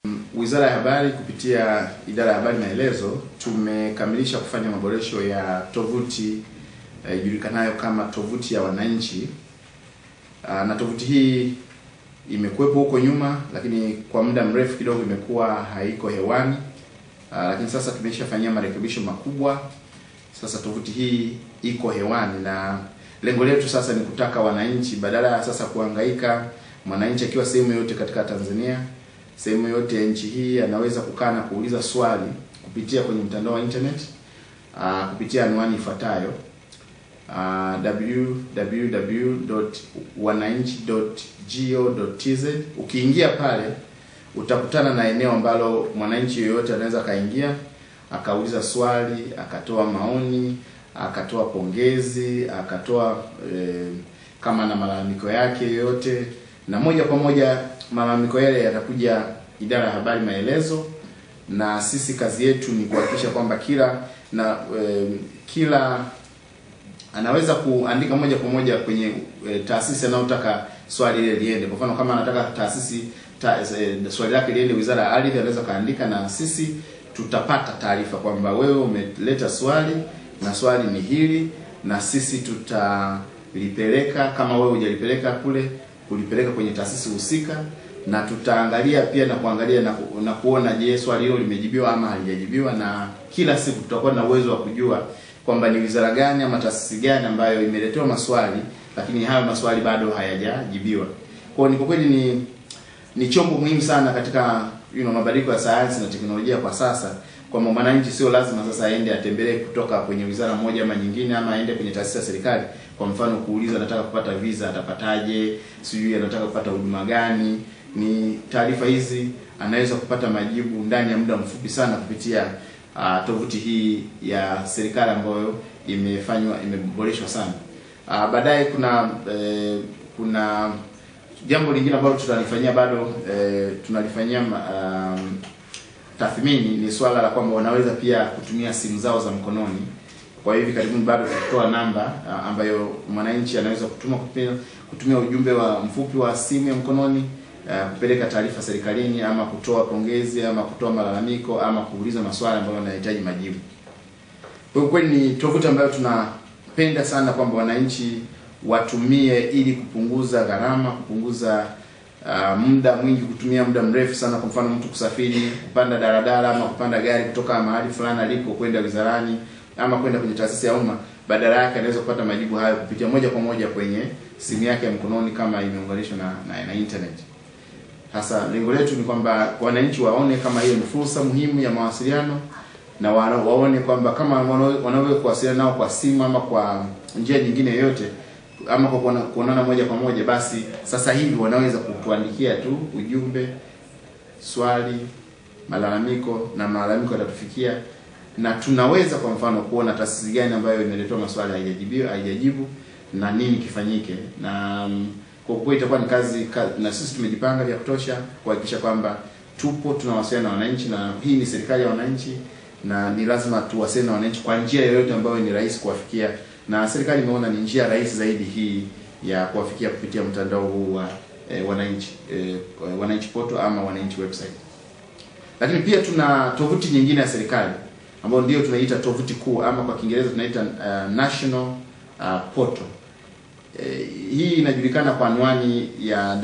Wizara ya Habari kupitia idara ya habari maelezo tumekamilisha kufanya maboresho ya tovuti ijulikanayo eh, kama tovuti ya wananchi. Aa, na tovuti hii imekuwepo huko nyuma, lakini kwa muda mrefu kidogo imekuwa haiko hewani. Aa, lakini sasa tumeshafanyia marekebisho makubwa. Sasa tovuti hii iko hewani na lengo letu sasa ni kutaka wananchi, badala ya sasa kuhangaika, mwananchi akiwa sehemu yoyote katika Tanzania sehemu yote ya nchi hii anaweza kukaa na kuuliza swali kupitia kwenye mtandao wa internet uh, kupitia anwani ifuatayo uh, www.wananchi.go.tz. Ukiingia pale utakutana na eneo ambalo mwananchi yoyote anaweza akaingia akauliza swali, akatoa maoni, akatoa pongezi, akatoa eh, kama na malalamiko yake yoyote na moja kwa moja malalamiko yale yatakuja idara ya habari maelezo, na sisi kazi yetu ni kuhakikisha kwamba kila na e, kila anaweza kuandika moja kwa moja kwenye e, taasisi anayotaka swali ile liende. Kwa mfano kama anataka taasisi ta, e, swali lake liende Wizara ya Ardhi, anaweza kaandika na sisi tutapata taarifa kwamba wewe umeleta swali na swali ni hili, na sisi tutalipeleka kama wewe hujalipeleka kule kulipeleka kwenye taasisi husika na tutaangalia pia na kuangalia na, ku, na kuona je, swali hilo limejibiwa ama halijajibiwa, na kila siku tutakuwa na uwezo wa kujua kwamba ni wizara gani ama taasisi gani ambayo imeletewa maswali lakini hayo maswali bado hayajajibiwa. Kwa hiyo ni kwa kweli ni ni chombo muhimu sana katika you know, mabadiliko ya sayansi na teknolojia kwa sasa, kwamba mwananchi sio lazima sasa aende atembelee kutoka kwenye wizara moja ama nyingine, ama aende kwenye taasisi ya serikali. Kwa mfano kuuliza anataka kupata visa atapataje, sijui anataka kupata huduma gani. Ni taarifa hizi anaweza kupata majibu ndani ya muda mfupi sana kupitia uh, tovuti hii ya serikali ambayo imefanywa imeboreshwa sana. Uh, baadaye kuna eh, kuna jambo lingine ambalo tunalifanyia bado eh, tunalifanyia um, tathmini ni swala la kwamba wanaweza pia kutumia simu zao za mkononi. Kwa hivi karibuni bado tutatoa namba uh, ambayo mwananchi anaweza kutuma kutumia, kutumia ujumbe wa mfupi wa simu ya mkononi uh, kupeleka taarifa serikalini ama kutoa pongezi ama kutoa malalamiko ama kuuliza maswali ambayo yanahitaji majibu. Kwa hiyo kweli ni tovuti ambayo tunapenda sana kwamba wananchi watumie ili kupunguza gharama, kupunguza uh, muda mwingi, kutumia muda mrefu sana. Kwa mfano mtu kusafiri, kupanda daladala ama kupanda gari kutoka mahali fulani alipo kwenda wizarani ama kwenda kwenye taasisi ya umma, badala yake anaweza kupata majibu hayo kupitia moja kwa moja kwenye simu yake ya mkononi kama imeunganishwa na, na, na internet. Sasa lengo letu ni kwamba wananchi waone kama hiyo ni fursa muhimu ya mawasiliano na wa, waone kwamba kama wanaweza kuwasiliana nao kwa simu ama kwa njia nyingine yoyote ama kwa kuonana moja kwa moja, basi sasa hivi wanaweza kutuandikia tu ujumbe, swali, malalamiko na malalamiko yatatufikia, na tunaweza kwa mfano kuona taasisi gani ambayo imeletewa maswali haijajibiwa haijajibu na nini kifanyike, na kwa kweli itakuwa ni kazi, kazi na sisi tumejipanga vya kutosha kuhakikisha kwamba tupo tunawasiliana na wananchi, na hii ni serikali ya wananchi na ni lazima tuwasiliane na wananchi kwa njia yoyote ambayo ni rahisi kuwafikia na serikali imeona ni njia rahisi zaidi hii ya kuwafikia kupitia mtandao huu wa eh, wananchi eh, wananchi poto ama wananchi website. Lakini pia tuna tovuti nyingine ya serikali ambayo ndio tunaita tovuti kuu ama kwa Kiingereza tunaita uh, national uh, portal. Eh, hii inajulikana kwa anwani ya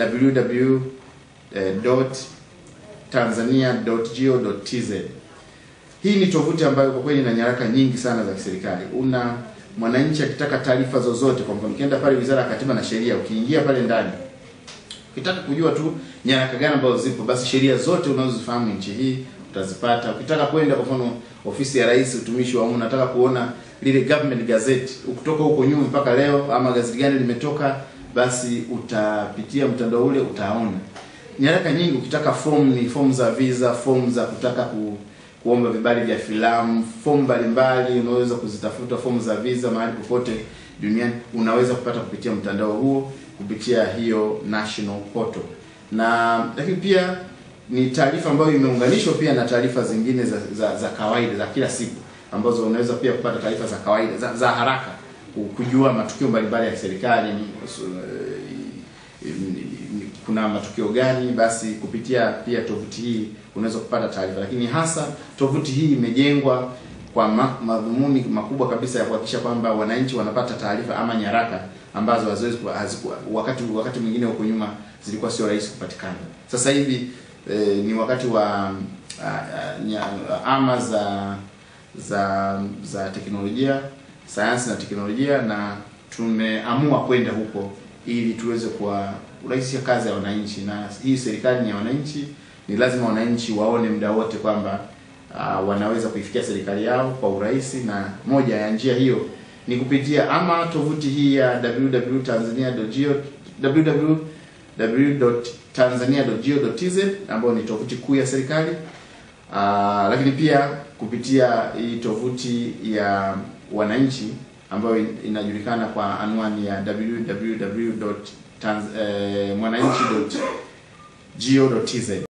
www.tanzania.go.tz. Hii ni tovuti ambayo kwa kweli ina nyaraka nyingi sana za kiserikali. Una mwananchi akitaka taarifa zozote, kwa mfano ukienda pale Wizara ya Katiba na Sheria, ukiingia pale ndani, ukitaka kujua tu nyaraka gani ambazo zipo, basi sheria zote unazozifahamu nchi hii utazipata. Ukitaka kwenda kwa mfano ofisi ya Rais, utumishi wa umma, unataka kuona lile government gazette kutoka huko nyuma mpaka leo, ama gazeti gani limetoka, basi utapitia mtandao ule, utaona nyaraka nyingi. Ukitaka form, ni form za visa, form za kutaka ku kuomba vibali vya filamu, fomu mbalimbali unaweza kuzitafuta, fomu za visa mahali popote duniani unaweza kupata kupitia mtandao huo, kupitia hiyo national portal. Na lakini pia ni taarifa ambayo imeunganishwa pia na taarifa zingine za, za, za kawaida za kila siku ambazo unaweza pia kupata taarifa za kawaida za, za haraka kujua matukio mbalimbali ya serikali kuna matukio gani, basi kupitia pia tovuti hii unaweza kupata taarifa. Lakini hasa tovuti hii imejengwa kwa ma, madhumuni makubwa kabisa ya kuhakikisha kwamba wananchi wanapata taarifa ama nyaraka ambazo haziwezi hazikuwa wakati wakati mwingine huko nyuma zilikuwa sio rahisi kupatikana. Sasa hivi eh, ni wakati wa uh, ama za za za teknolojia, sayansi na teknolojia, na tumeamua kwenda huko ili tuweze kuwarahisisha kazi ya wananchi, na hii serikali ni ya wananchi. Ni lazima wananchi waone muda wote kwamba uh, wanaweza kuifikia serikali yao kwa urahisi, na moja ya njia hiyo ni kupitia ama tovuti hii ya www.tanzania.go www.tanzania.go.tz ambayo ni tovuti kuu ya serikali. Uh, lakini pia kupitia hii tovuti ya wananchi ambayo inajulikana kwa anwani ya www.mwananchi.go.tz.